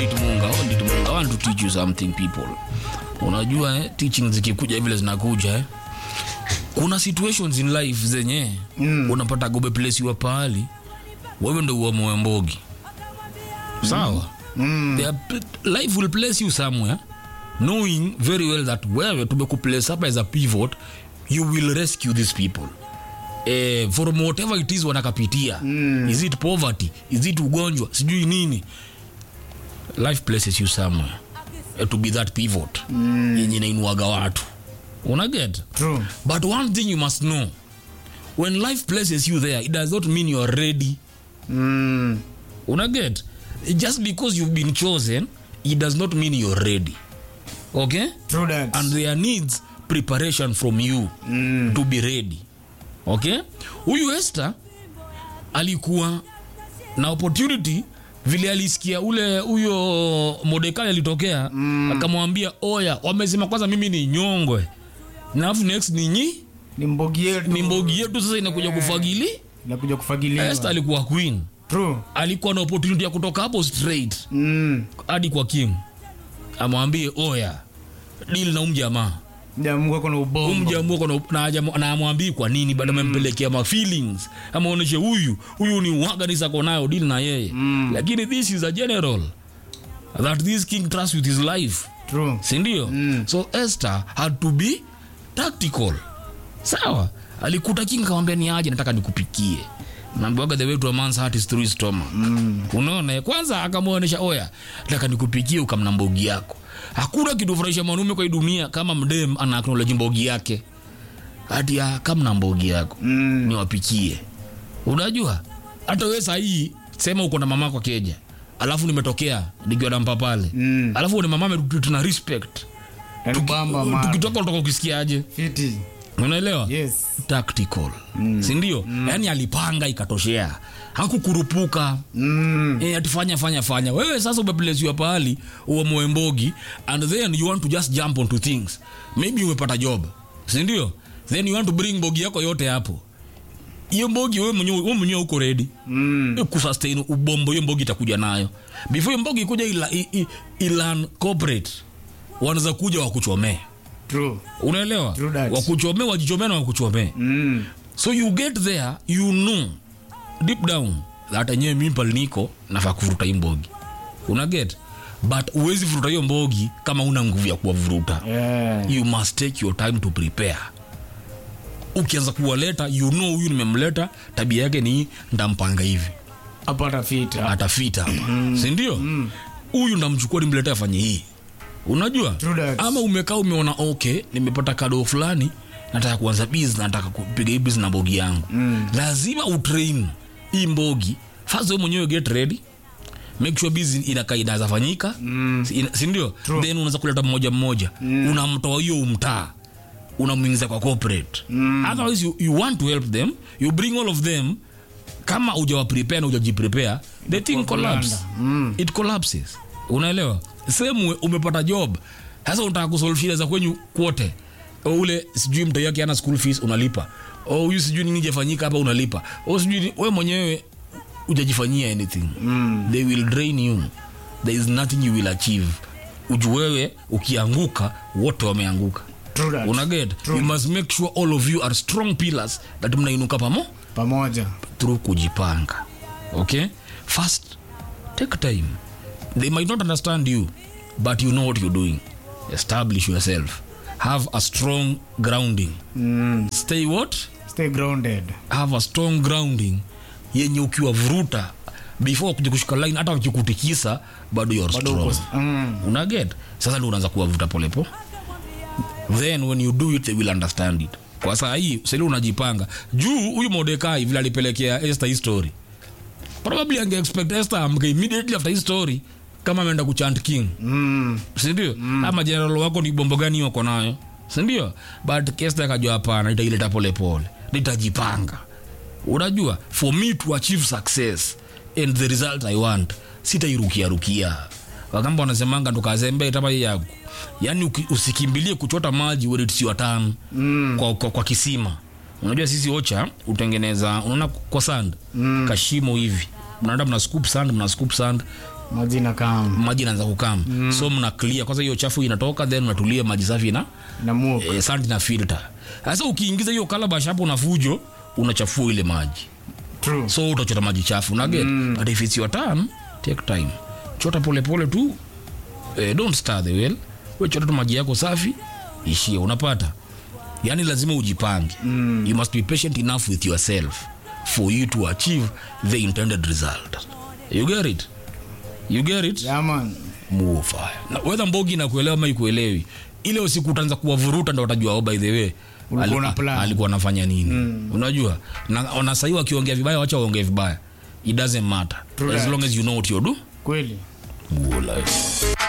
ondit munga ondit munga I want to teach you something people unajua eh, teaching zikikuja vile zinakuja eh. kuna situations in life zenye mm. unapata gobe place wa pahali wewe ndo uamoe mbogi sawa mm. life will place you somewhere knowing very well that wewe tumekuplace hapa as a pivot you will rescue these people eh, from whatever it is wanakapitia mm. is it poverty is it ugonjwa sijui nini life places you somewhere eh, to be that pivot mm. yenye inainuaga watu unaget True. but one thing you must know when life places you there it does not mean you are ready Mm. unaget just because you've been chosen it does not mean you're ready okay True that. and there needs preparation from you mm. to be ready okay huyu Esther alikuwa na opportunity vile alisikia ule huyo Mordekai alitokea mm. akamwambia oya wamesema kwanza mimi ni nyongwe na alafu next ni nyi ni mbogi yetu ni mbogi yetu sasa inakuja kufagili inakuja kufagiliwa Esther alikuwa queen True. alikuwa na opportunity ya kutoka hapo straight Mm. hadi kwa king amwambie oya deal na umjamaa Jamu wako na ubongo umjamuko na, na, hajamu- na amwambii kwa nini bado amempelekea ma feelings amaoneshe huyu huyu ni waganisa nayo deal na yeye mm. lakini this is a general that this king trusts with his life True. sindio mm. so esther had to be tactical sawa alikuta king kamwambia ni aje nataka nikupikie naambiwaga the way to a man's heart is through his stomach mm. unaona kwanza akamwonyesha oya nataka nikupikie ukamna mbogi yako hakuna kitu furahisha mwanaume kwa hii dunia kama mdem ana acknowledge mbogi yake hati ya kamna mbogi yako Mm. niwapikie unajua hata we sahii sema uko na mama kwa keja alafu nimetokea nikiwa nampa pale Mm. alafu ni mama ametreat na respect Yanibamba man. tukitoka utoka ukisikiaje Fiti. unaelewa Yes. tactical mm. sindio mm. yaani alipanga ikatoshea hakukurupuka Mm. e, atifanya fanya fanya wewe sasa umepelesiwa pahali uamoe mbogi and then you want to just jump onto things maybe umepata job sindio then you want to bring mbogi yako yote hapo hiyo mbogi wewe mwenyewe wewe mwenyewe uko ready Mm. kusustain ubombo hiyo mbogi itakuja nayo before hiyo mbogi ikuja ila, i- i- ilan corporate wanaweza kuja wakuchomee True. unaelewa True that. wakuchomee wajichomee na wakuchomee Mm. so you get there you know deep down that enyewe mimi pale niko nafaa kuvuruta hii mbogi una get but uwezi vuruta hiyo mbogi kama una nguvu ya kuwavuruta Yeah. you must take your time to prepare ukianza kuwaleta you know huyu nimemleta tabia yake ni ndampanga hivi Apata fita. atafita hapa sindio huyu ndamchukua nimlete afanye hii unajua True that. ama umekaa umeona okay nimepata kado fulani nataka kuanza business nataka kupiga hii business na mbogi yangu mm. lazima utrain hii mbogi first wewe mwenyewe get ready make sure business inakaa inaweza fanyika mm. sindio then unaweza kuleta mmoja mmoja mm. unamtoa hiyo umtaa unamwingiza kwa corporate mm. otherwise you, you want to help them you bring all of them kama ujawa prepare na ujajiprepare the thing collapse Mm. it collapses unaelewa same way, umepata job sasa unataka kusolve shida za kwenyu kwote O ule sijui mtoi yake ana school fees unalipa o huyu sijui nini jafanyika hapa unalipa o sijui ni- we mwenyewe ujajifanyia anything mm. they will drain you there is nothing you will achieve uju wewe ukianguka wote wameanguka True that. unaget you must make sure all of you are strong pillars that mnainuka pamo Pamoja. through kujipanga okay first take time they might not understand you but you know what you're doing establish yourself have a strong grounding Mm. stay what Stay grounded. have a strong grounding yenye ukiwavuruta before kuja kushika line hata wakikutikisa bado you're Bado strong uko- Mm. unaget sasa ndio unaanza kuwavuta polepo then when you do it they will understand it kwa saa hii seli unajipanga juu huyu modekai vile alipelekea esther hii story probably ange expect esther amke immediately after hii story kama ameenda kuchant king Mm. sindio mm. ama general wako ni bombo gani wako nayo sindio but kesta akajua hapana itaileta polepole nitajipanga unajua for me to achieve success and the result i want sitairukiarukia wakamba wanasemanga tukazembe tama yagu yaani uki- usikimbilie kuchota maji when it's your turn mm. kwa, kwa, kwa kisima unajua sisi ocha utengeneza unaona kwa sand mm. kashimo hivi mnaenda mna scoop sand mna scoop sand maji na kama maji inaanza kukam mm. so mna clear kwanza hiyo chafu inatoka then unatulia maji safi na na muok eh, santi na filter sasa ukiingiza hiyo calabash hapo na fujo unachafua ile maji true so utachota maji chafu na get mm. but if it's your turn take time chota pole pole tu eh, don't stir the well we chota tu maji yako safi ishie unapata yani lazima ujipange mm. you must be patient enough with yourself for you to achieve the intended result you get it you get it yeah man move fire na whether mbogi na kuelewa ama ikuelewi ile usiku utaanza kuwavuruta ndo utajua oh, by the way Ulikuwa ali- una plan. alikuwa anafanya nini mm. unajua na, na sahii wakiongea vibaya wacha waongee vibaya it doesn't matter True as that. long as you know what you do kweli Good life.